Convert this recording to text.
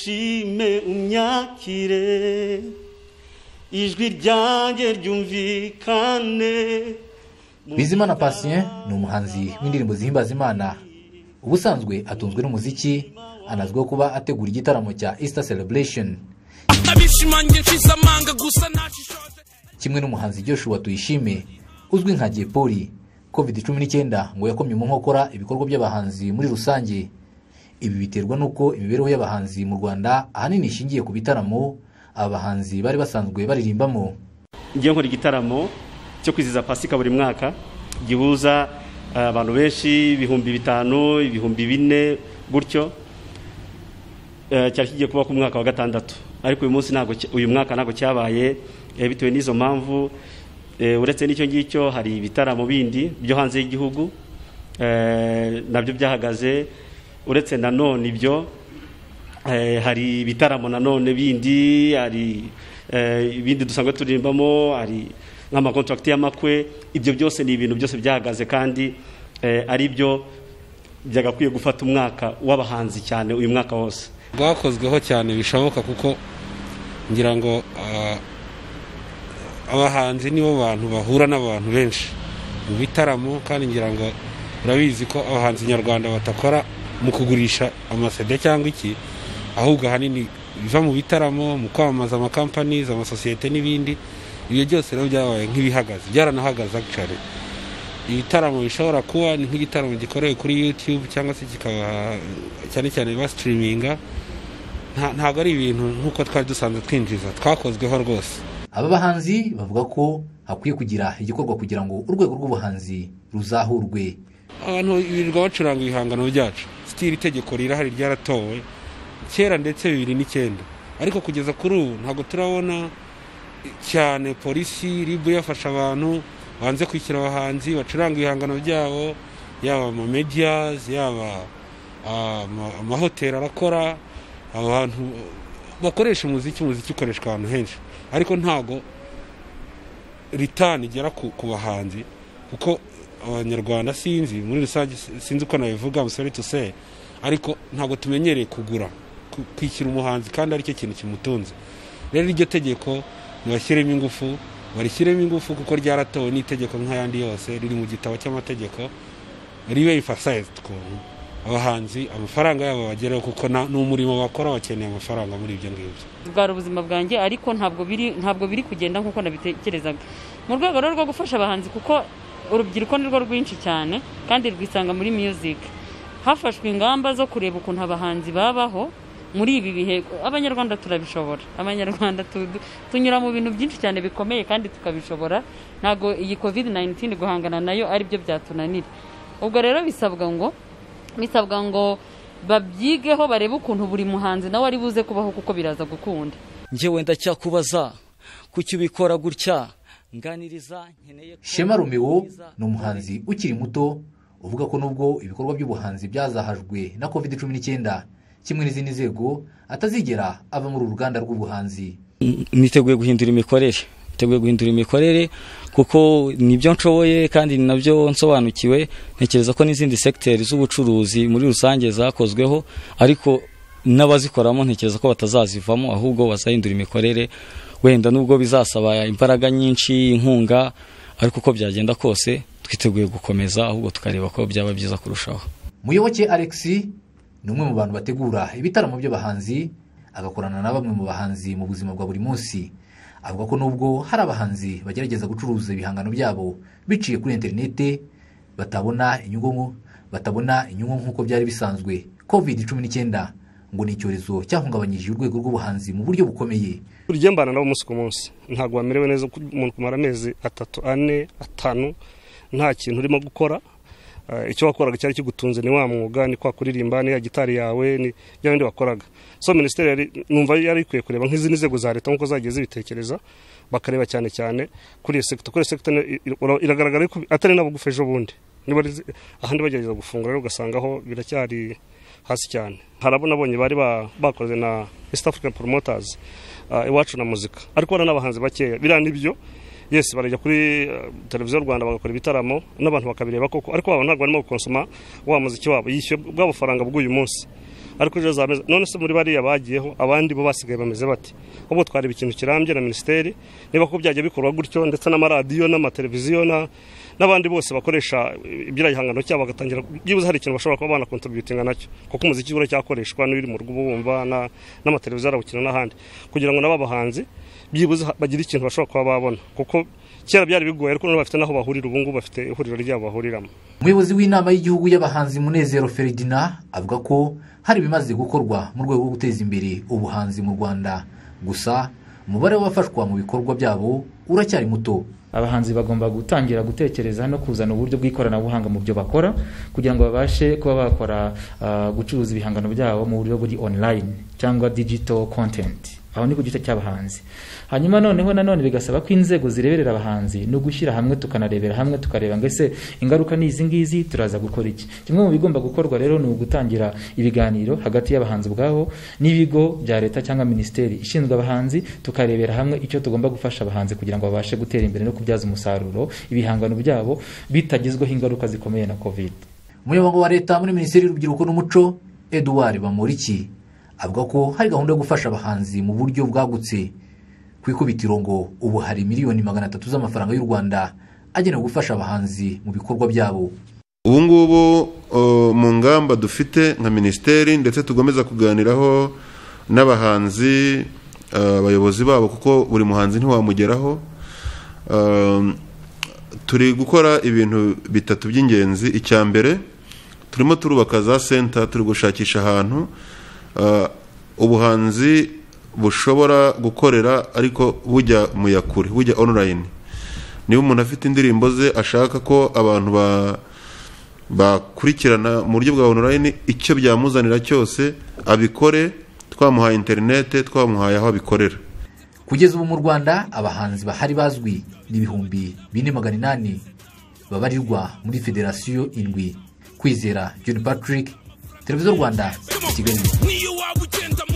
ngushime umyakire ijwi ryanjye ryumvikane bizimana patient ni umuhanzi w'indirimbo zihimbaza imana ubusanzwe atunzwe n'umuziki anazwiho kuba ategura igitaramo cya easter celebration abishimangiye nshize amanga gusa ntacishoje kimwe n'umuhanzi Joshua tuyishime uzwi nka Jepoli covid cumi n'icyenda ngo yakomye mu nkokora ibikorwa by'abahanzi muri rusange ibi biterwa n'uko imibereho y'abahanzi mu rwanda ahanini ishingiye ku bitaramo aba bahanzi bari basanzwe baririmbamo ngiye nkora igitaramo cyo kwizihiza pasika buri mwaka gihuza eh, abantu benshi ibihumbi bitanu ibihumbi bine gutyo Eh, cyari kigiye kuba ku mwaka wa gatandatu ariko uyu munsi ntabwo cy- uyu mwaka ntabwo cyabaye eh, bitewe n'izo mpamvu eh, uretse n'icyo ngicyo hari ibitaramo bindi byo hanze y'igihugu eh, nabyo byahagaze uretse na none ibyo eh, hari ibitaramo na none bindi hari eh, ibindi dusanzwe turirimbamo hari nk'amakontragiti y'amakwe ibyo byose ni ibintu byose byahagaze kandi eh, ari byo byagakwiye gufata umwaka w'abahanzi cyane uyu mwaka wose bwakozweho cyane bishoboka kuko ngira ngo ah, abahanzi nibo bantu bahura n'abantu benshi mu bitaramo kandi ngira ngo urabizi ko abahanzi nyarwanda batakora mu kugurisha amasede cyangwa iki ahubwo ahanini biva mu bitaramo mu kwamamaza amakampanizi amasosiyete n'ibindi ibyo byose rero byabaye nk'ibihagaze byaranahagaze actually ibitaramo bishobora kuba ni nk'igitaramo gikorewe kuri yutube cyangwa se kikaba cyane cyane basitiriminga ntabwo ari ibintu nk'uko twari dusanzwe twinjiza twakozweho rwose aba bahanzi bavuga ko hakwiye kugira igikorwa kugira ngo urwego rw'ubuhanzi ruzahurwe abantu birirwa bacuranga ibihangano byacu sitiri itegeko rirahari ryaratowe kera ndetse bibiri n'icyenda ariko kugeza kuri ubu ntabwo turabona cyane polisi ribu yafasha abantu banze kwishyura abahanzi bacuranga ibihangano byabo yaba amamediyazi yaba ah, ama- amahoteli arakora abantu bakoresha umuziki umuziki ukoreshwa ahantu henshi ariko ntabwo ritani igera ku, ku bahanzi kuko abanyarwanda sinzi muri rusange sinzi uko nabivuga I'm sorry to say ariko ntabwo tumenyereye kugura ku- kwishyura umuhanzi kandi aricyo kintu kimutunze rero iryo tegeko ntibashyiremo ingufu barishyiremo ingufu kuko ryaratowe n'itegeko nk'ayandi yose riri mu gitabo cy'amategeko ribe emphasized ukuntu abahanzi amafaranga yabo bagereho kuko na- ni umurimo bakora bakeneye amafaranga muri ibyo ngibyo bwari ubuzima bwanjye ariko ntabwo biri ntabwo biri kugenda nk'uko nabitekerezaga mu rwego rero rwo gufasha abahanzi kuko urubyiruko ni rwo rwinshi cyane kandi rwisanga muri music hafashwe ingamba zo kureba ukuntu abahanzi babaho muri ibi bihe abanyarwanda turabishobora abanyarwanda tu- tunyura mu bintu byinshi cyane bikomeye kandi tukabishobora ntabwo iyi covid 19 guhangana nayo aribyo byatunanira ubwo rero bisabwa ngo bisabwa ngo babyigeho barebe ukuntu buri muhanzi nawe ari buze kubaho kuko biraza gukunda njyewe ndacyakubaza kuki ubikora gutya nganiriza nkeneye shema romeo ni umuhanzi ukiri muto uvuga ko nubwo ibikorwa by'ubuhanzi byazahajwe na covid cumi n'icyenda kimwe n'izindi nzego atazigera ava muri uru ruganda rw'ubuhanzi niteguye guhindura imikorere niteguye guhindura imikorere kuko nibyo nshoboye kandi ni nabyo nsobanukiwe ntekereza ko n'izindi segiteri z'ubucuruzi muri rusange zakozweho ariko n'abazikoramo ntekereza ko batazazivamo ahubwo bazahindura imikorere wenda nubwo bizasaba imbaraga nyinshi inkunga ariko uko byagenda kose twiteguye gukomeza ahubwo tukareba ko byaba byiza kurushaho muyoboke alex ni umwe mu bantu bategura ibitaramo by'abahanzi agakorana na bamwe mu bahanzi mu buzima bwa buri munsi avuga ko nubwo hari abahanzi bagerageza gucuruza ibihangano byabo biciye kuri interinete batabona inyungu nku- batabona inyungu nk'uko byari bisanzwe covid cumi n'icyenda ngo ni icyorezo cyahungabanyije urwego rw'ubuhanzi mu buryo bukomeye burya mbana nabo umunsi ku munsi ntabwo wamerewe neza ko umuntu kumara amezi atatu ane atanu nta kintu urimo gukora Eh, icyo wakoraga cyari kigutunze ni wa mwuga ni kwa kuririmba ni ya gitari yawe ni bya bindi wakoraga so minisiteri yari- numva yari ikwiye kureba nk'izindi nzego za leta nk'uko zagiye zibitekereza bakareba cyane cyane kuri iyo sekita kuri iyo sekita ni- ira- iragaragara ko atari n'abagufa ejo bundi niba ari zi- ahandi bagerageza gufungura rero ugasangaho biracyari hasi cyane hari abo nabonye bari ba- bakoze na east african promoters ah, iwacu na muzika ariko bariya ni abahanzi bakeya biriya ni byo yes barajya kuri eh, televiziyo rwanda bagakora ibitaramo n'abantu bakabireba koko ariko baba ntabwo barimo gukonsoma wa muziki wabo yishyuye bwa bufaranga bw'uyu munsi ariko ejo zameze none se muri bariya bagiyeho abandi bo basigaye bameze bati ahubwo twareba ikintu kirambye na minisiteri niba ko byajya bikorwa gutyo ndetse n'amaradiyo n'amateleviziyo na- n'abandi bose bakoresha iby'igihangano cyabo bagatangira byibuze hari ikintu bashobora kuba banakontributinga nacyo kuko umuziki ura cyakoreshwa n'ibiri mu rugo uba wumva na- n'amateleviziyo arawukina n'ahandi kugira ngo n'aba bahanzi byibuze ha- bagire ikintu bashobora kuba babona kuko kera byari bigoye ariko none bafite n'aho bahurira ubu ngubu bafite ihuriro ryabo bahuriramo umuyobozi w'inama y'igihugu y'abahanzi munezero feridina avuga ko hari ibimaze gukorwa mu rwego rwo guteza imbere ubuhanzi mu rwanda gusa umubare w'abafashwa mu bikorwa byabo uracyari muto abahanzi bagomba gutangira gutekereza no kuzana uburyo bw'ikoranabuhanga mu byo bakora kugira ngo babashe kuba bakora ah, gucuruza ibihangano byabo mu buryo buri online cyangwa digital content aho ni ku gice cy'abahanzi hanyuma noneho nanone bigasaba ko inzego zireberera abahanzi no gushyira hamwe tukanarebera hamwe tukareba ngo ese ingaruka ni izi ngizi turaza gukora iki kimwe mu bigomba gukorwa rero ni ugutangira ibiganiro hagati y'abahanzi ubwabo n'ibigo bya leta cyangwa minisiteri ishinzwe abahanzi tukarebera hamwe icyo tugomba gufasha abahanzi kugira ngo babashe gutera imbere no kubyaza umusaruro ibihangano byabo bitagezweho ingaruka zikomeye na covid umuyobozi wa leta muri minisiteri y'urubyiruko n'umuco eduard bamoriki avuga ko hari gahunda yo gufasha abahanzi mu buryo bwagutse ku ikubitiro ngo ubu hari miliyoni magana atatu z'amafaranga y'u rwanda agenewe gufasha abahanzi mu bikorwa byabo ubu ngubu uh, mu ngamba dufite nka minisiteri ndetse tugomeza kuganiraho n'abahanzi uh, abayobozi babo kuko buri muhanzi ntiwamugeraho Um, turi gukora ibintu bitatu by'ingenzi icya mbere turimo turubaka za senta turi gushakisha ahantu uh, ubuhanzi bushobora gukorera ariko bujya mu yakure bujya online niba umuntu afite indirimbo ze ashaka ko abantu ba bakurikirana mu buryo bwa online icyo byamuzanira cyose abikore twamuhaye interinete twamuhaye aho abikorera kugeza ubu mu rwanda abahanzi bahari bazwi ni ibihumbi bine magana inani babarirwa muri federasiyo indwi kwizera john patrick televiziyo rwanda kigali niyo waba ugenda mu